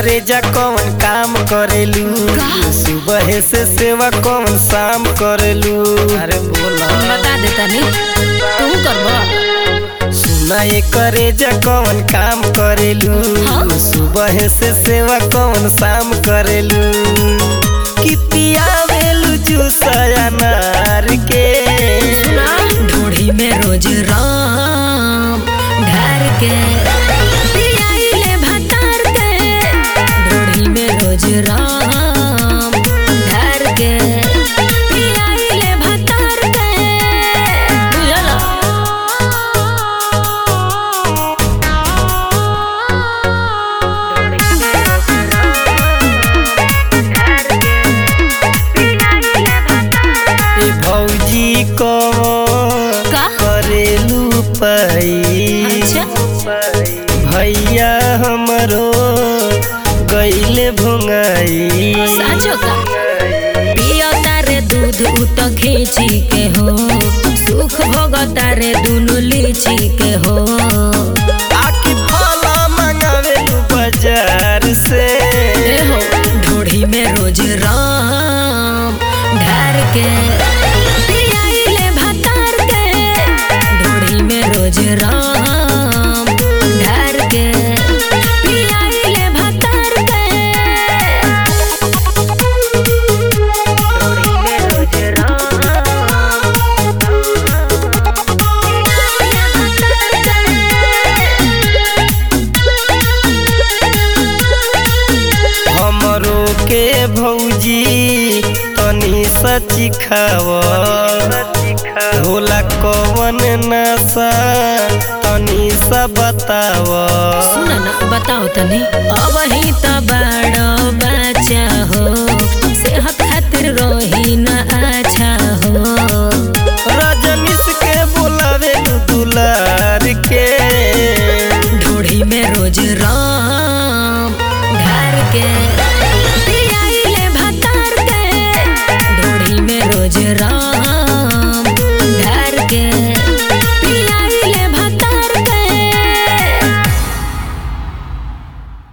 करे जा कौन काम करेलू सुबह से सेवा कौन शाम करेलू अरे बोला बता दे तनी तू करबो सुना ये करे जा कौन काम करेलू हाँ? सुबह से सेवा कौन शाम करेलू कितिया वेलू जूसया नार के सुना ढोढ़ी में रोज राम ढार के पियाइले भतार के ढोढ़ी में रोज राम ढार के पियाइले भतार के बुझला ए भौजी को का? करेलू पाई अच्छा भैया हमरो गईले भुंगाई साचो का पियो तारे दूध उ तो खींची के हो सुख भोग तारे दुनु लीची के हो आखि फला मंगावेलू बाजार से ए हो ढोढ़ी में रोज राम ढार के पियाइले भतार के ढोढ़ी में रोज राम ढार के पियाइले भतार के ढोढ़ी में रोज हमरो के भौजी तनी सची खाव होला कवन नशा तनी सा बताव सुन ना बताओ तनी अब ही तो बड़ो बच्चा हो सेहत खातिर रही न अच्छा हो रजनीश के बोलावे दुलार के ढोढ़ी में रोज राम ढार के